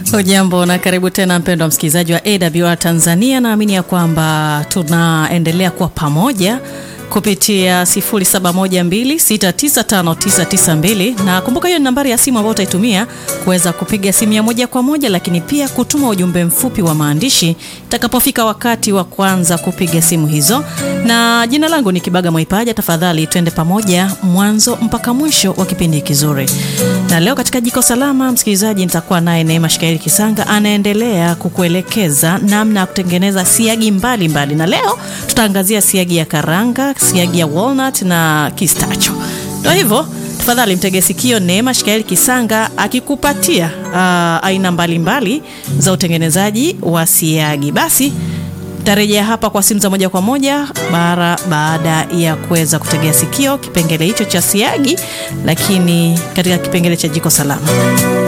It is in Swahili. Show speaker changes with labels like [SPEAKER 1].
[SPEAKER 1] Hujambo na karibu tena mpendwa msikilizaji wa AWR Tanzania. Naamini ya kwamba tunaendelea kuwa pamoja kupitia 0712695992 na kumbuka, hiyo ni nambari ya simu ambayo utaitumia kuweza kupiga simu ya moja kwa moja, lakini pia kutuma ujumbe mfupi wa maandishi itakapofika wakati wa kwanza kupiga simu hizo. Na jina langu ni Kibaga Mwaipaja. Tafadhali twende pamoja mwanzo mpaka mwisho wa kipindi kizuri. Na leo katika Jiko Salama, msikilizaji, nitakuwa naye Neema Shikairi Kisanga anaendelea kukuelekeza namna ya kutengeneza siagi mbalimbali mbali. Na leo tutaangazia siagi ya karanga siagi ya walnut na kistacho. Ndio hivyo, tafadhali mtege sikio Neema Shikaeli Kisanga akikupatia uh, aina mbalimbali za utengenezaji wa siagi. Basi tarejea hapa kwa simu za moja kwa moja bara baada ya kuweza kutegea sikio kipengele hicho cha siagi, lakini katika kipengele cha jiko salama